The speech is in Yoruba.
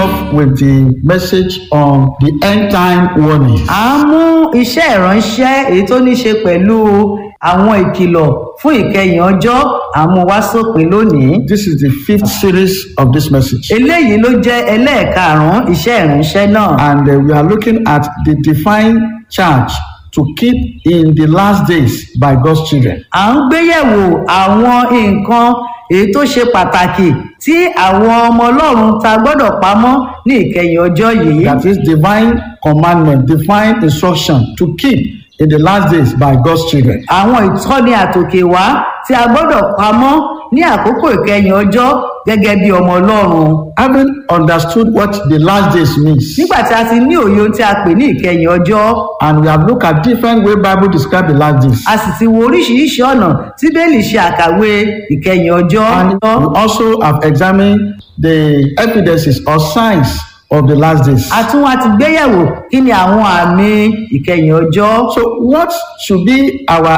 off with the message on the end time warning. à ń mú iṣẹ́ ìránṣẹ́ èyí tó ní ṣe pẹ̀lú àwọn ìkìlọ̀ fún ìkẹyìn ọjọ́ àmúwá sópin lónìí. This is the fifth series of this message. eléyìí ló jẹ́ ẹlẹ́ẹ̀karùn-ún iṣẹ́ ìránṣẹ́ náà. And uh, we are looking at the divine charge to keep in the last days by God's children. à ń gbéyẹ̀wò àwọn nǹkan èyí tó ṣe pàtàkì tí àwọn ọmọ ọlọ́run ta gbọ́dọ̀ pamọ́ ní ìkẹyìn ọjọ́ yìí. That is divine commandment, divine instruction to keep in the last days by God's children. àwọn ìtọ́ni àtòkè wá tí a gbọ́dọ̀ pamọ́ ní àkókò ìkẹyìn ọjọ́ gẹ́gẹ́ bí ọmọ ọlọ́run. Having understood what the last days means, nígbà tí a ti ní òye ohun tí a pè ní ìkẹyìn ọjọ́ and we have looked at different way Bible describe the last days. a sì ti wo oríṣiríṣi ọ̀nà tí bẹ́ẹ̀lì ṣe àkàwé ìkẹyìn ọjọ́. And we also have examined the evidences or signs of the last days. a tún wá ti gbéyẹ̀wò kí ni àwọn àmì ìkẹyìn ọjọ́. So, what should be our